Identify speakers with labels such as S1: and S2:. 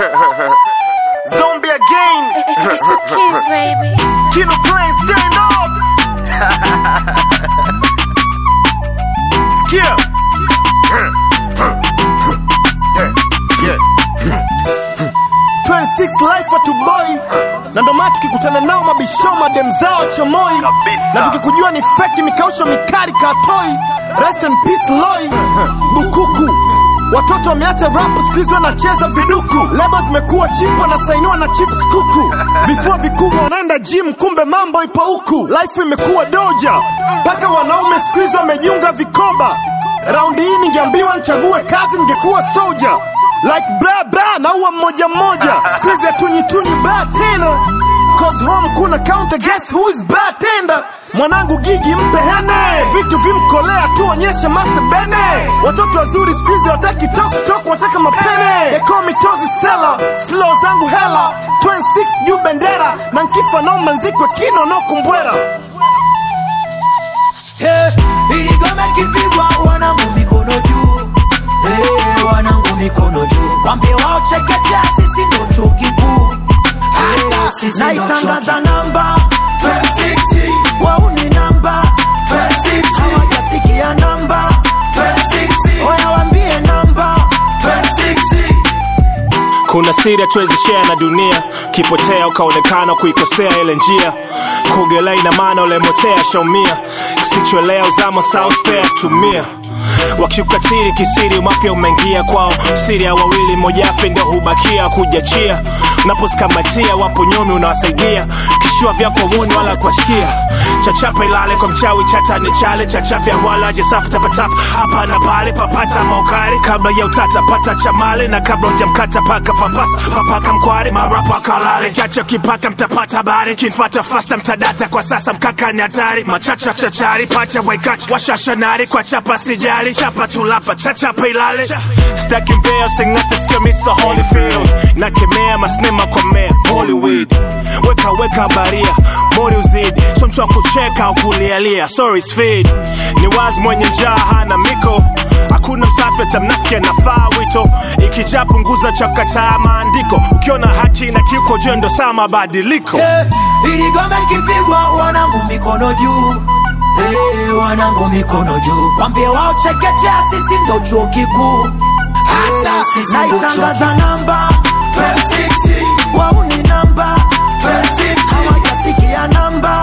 S1: Zombie again.
S2: It's the kids, baby.
S1: Kino Plain, stand up. Skip. 26 life atuboi na ndo maana tukikutana nao mabisho madem zao chomoi
S3: Kabisa.
S1: na tukikujua ni feki mikausho mikali katoi rest in peace loi bukuku watoto wameacha rap siku hizi wanacheza viduku lebo zimekuwa chip wanasainiwa na chips kuku vifua vikubwa wanaenda gym kumbe mambo ipo huku life imekuwa doja mpaka wanaume siku hizi wamejiunga vikoba raundi hii ningeambiwa nichague kazi ningekuwa soja like bla bla naua mmoja mmoja siku hizi hatunyituni ba tena cause home kuna counter guess who is bartender mwanangu gigi mpe hene vitu vimkolea tuonyeshe master bene watoto wazuri siku hizi wataki tok tok wataka mapene ekomitozi sela flow zangu hela 26 juu bendera na nkifa nao manzikwe kino no kumbwera
S4: Ili gome kipigwa wanangu mikono juu hey, wanangu mikono juu wambie wao chekechea sisi ndo chuo kikuu hey, sisi ndo chuo naitangaza namba 26 wau ni namba 26 hawajasikia namba 26 oya wambie namba 26
S3: kuna siri hatuwezi share na dunia kipotea ukaonekana kuikosea ile njia kuogelea ina maana ulemotea shaumia kisichoelea uzama sauspea tumia wakiukatili kisiri mapya umeingia kwao siri ya wawili mmoja afe ndio hubakia kujachia unaposikamatia wapo nyomi unawasaidia kishua vyako muni wala kuwasikia chachapa ilale kwa mchawi chata ni chale chachafya wala jesafu tapatapa hapa na pale papata maukari kabla ya utata pata chamale na kabla ujamkata paka papasa papaka mkware marapa kalale chacha kipaka mtapata habari kinfata fasta mtadata kwa sasa mkaka ni hatari machacha chachari pacha waikacha washashanari kwa chapa sijali chapa tulapa chachapa ilale staki mbea singate sikio misa holyfield nakemea masnema kwa mea hollywood weka weka baria mori uzidi so mtu wa kucheka au kulialia sorry speed ni wazi mwenye njaa hana miko hakuna msafi atamnafiki anafaa wito ikijaa punguza chakataa maandiko ukiona haki na kiuko jendo saa mabadiliko
S4: ili gome kipigwa wanangu mikono juu hey, wanangu mikono juu wambie wao chekechea sisi ndo chuo kikuu hasa sisi ndo naitangaza namba 26 wau ni namba 26 hawajasikia namba